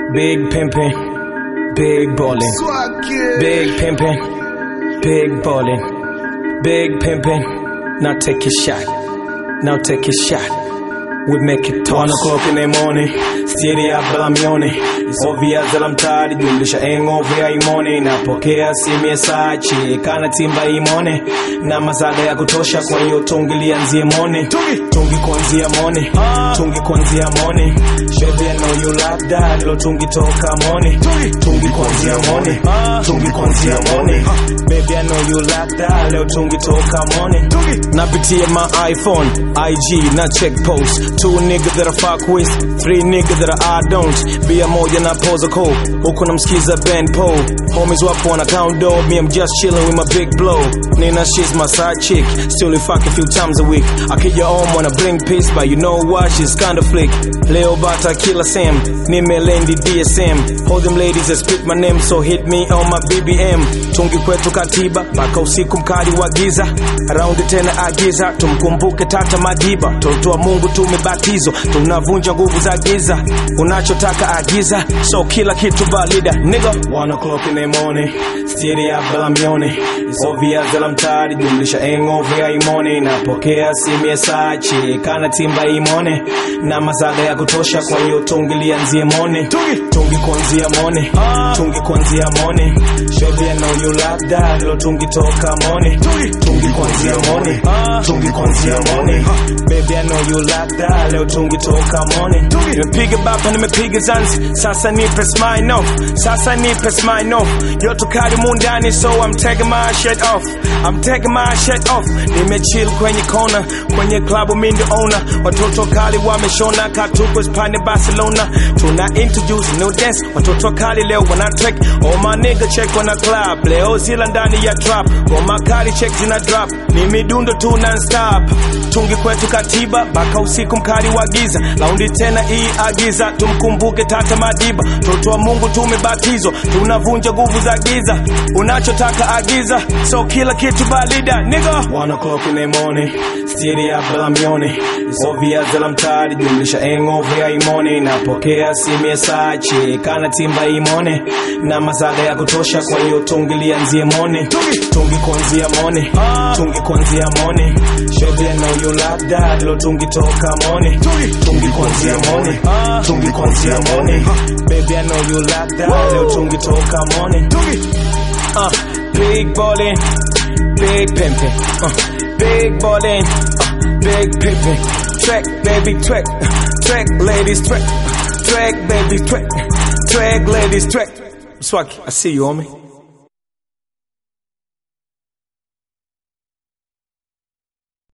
Big pimpin', big ballin'. Big pimpin', big ballin'. Big pimpin', now take your shot. Now take your shot. We make it toss. One o'clock in the morning, stiri ya balamione ovia zala mtari jumlisha engove ya imone napokea simu ya sachi kana timba imone na mazaga ya kutosha kwa hiyo tungi lianzie mone tungi kuanzia mone tungi kuanzia mone baby I know you like that lo tungi toka mone tungi kuanzia mone tungi kuanzia mone baby I know you like that leo tungi toka mone napitia my iPhone IG na check post two niggas that I fuck with three niggas that I don't bia moja na pose code huku namsikiza Ben Paul homies wapo wana count dog me I'm just chilling with my big blow Nina she's my side chick still we fuck a few times a week akija home wanna bring peace but you know what she's kinda flick leo bata kila Sam nimelendi DSM all them ladies that speak my name so hit me on my BBM tungi kwetu katiba mpaka usiku mkali wa giza raundi tena agiza tumkumbuke tata madiba toto wa Mungu tumebatizwa tunavunja nguvu za giza unachotaka agiza so kila kitu valida nigga one o'clock in the morning stiri ya balamione ovia zala mtari jumlisha engove ya imone napokea simu ya sachi kana timba imone na mazaga ya kutosha kwa hiyo tungi lianzie mone tungi kuanzia mone tungi kuanzia mone baby I know you like that lo tungi toka mone tungi kuanzia mone tungi kuanzia mone baby I know you like that leo tungi toka mone nimepiga bapa nimepiga zanzi sasa nipe smile off sasa nipe smile off yote kali mundani so I'm taking my shirt off I'm taking my shirt off nimechill kwenye kona kwenye klabu mi ndio owner watoto kali wameshona katuko spani Barcelona tuna introduce new dance watoto kali leo wana track all my nigga check wana club leo zila ndani ya trap goma kali check zina drop ni midundo tu non stop tungi kwetu katiba mpaka usiku mkali wa giza laundi tena hii agiza tumkumbuke tata madiba toto wa Mungu tumebatizwa tunavunja nguvu za giza unachotaka agiza so kila kitu balida nigga one o'clock in the morning stiri ya balamione ovia zala mtari jumlisha engove ya imone napokea simu ya sachi kana timba imone na mazaga ya kutosha kwa hiyo tungi lianzie mone tungi kuanzia mone tungi kuanzia mone baby I know you like that lo tungi toka mone tungi kuanzia mone tungi kuanzia mone baby I know you like that leo tungi toka mone uh, big ballin big pimpin uh, big ballin uh, big pimpin track baby track track ladies track track baby track track ladies track Swag I see you homie